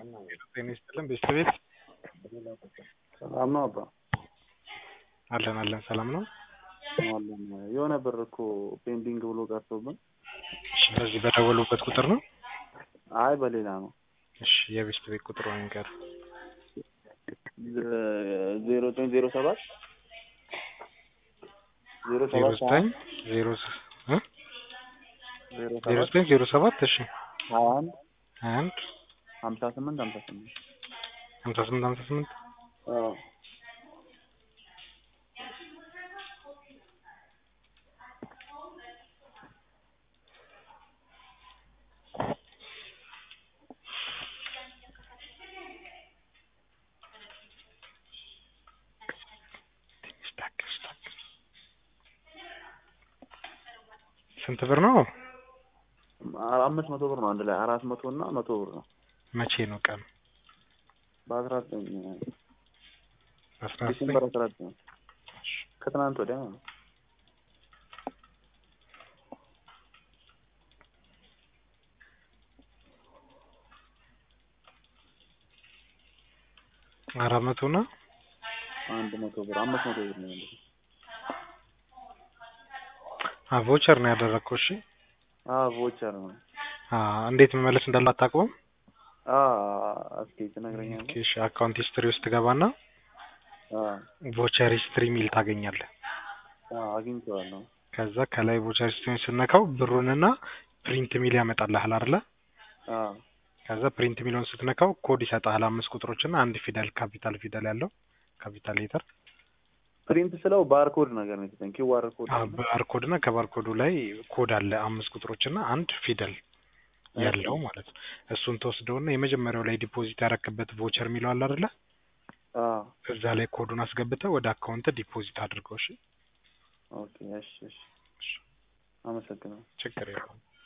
ጤና ይስጥልን ቤተሰቤት ሰላም ነው አባ አለን አለን ሰላም ነው። አለን የሆነ ብር እኮ ፔንዲንግ ብሎ ቀርቶብን። እሺ በዚህ በደወሉበት ቁጥር ነው? አይ በሌላ ነው። እሺ የቤት ቤት ቁጥሩ ንገር። ዜሮ ዘጠኝ ዜሮ ሰባት ዜሮ ዜሮ ሰባት ዘጠኝ ዜሮ ስ- እ? ዜሮ ዜሮ ሰባት ዘጠኝ ዜሮ ሰባት እሺ ሀያ አንድ ሀያ አንድ ሀምሳ ስምንት ሀምሳ ስምንት ሀምሳ ስምንት ሀምሳ ስምንት አዎ ትንሽ ታገስ ታገስ። ስንት ብር ነው? አምስት መቶ ብር ነው አንድ ላይ አራት መቶ እና መቶ ብር ነው መቼ ነው ቀኑ? በአስራ ዘጠኝ አስራ ዘጠኝ ዲሴምበር አስራ ዘጠኝ ከትናንት ወዲያ ነው። አራት መቶ እና አንድ መቶ ብር አምስት መቶ ብር ነው ያለው። ቮቸር ነው ያደረግከው? እሺ አዎ ቮቸር ነው። አ እንዴት መመለስ እንዳለ አታውቀውም? አዎ እስኪ ትነግረኛለህ? ኦኬ እሺ አካውንት ሂስትሪ ውስጥ ገባና አዎ ቮቸር ሂስትሪ ሚል ታገኛለህ። አዎ አግኝቼዋለሁ። ከዛ ከላይ ቮቸር ሂስትሪ ስነካው ብሩንና ፕሪንት ሚል ያመጣልሃል አይደለ? አዎ ከዛ ፕሪንት ሚለውን ስትነካው ኮድ ይሰጥሃል። አምስት ቁጥሮችና አንድ ፊደል ካፒታል ፊደል ያለው ካፒታል ሌተር ፕሪንት ስለው ባርኮድ ነገር ነው የተሰጠኝ። ኪዋር ኮድ ነው። ባርኮድ እና ከባርኮዱ ላይ ኮድ አለ አምስት ቁጥሮችና አንድ ፊደል ያለው ማለት ነው። እሱን ተወስደውና የመጀመሪያው ላይ ዲፖዚት ያረክበት ቮቸር የሚለው አለ አይደለ? አዎ እዛ ላይ ኮዱን አስገብተህ ወደ አካውንት ዲፖዚት አድርገው። እሺ ኦኬ እሺ እሺ አመሰግናለሁ። ችግር የለውም።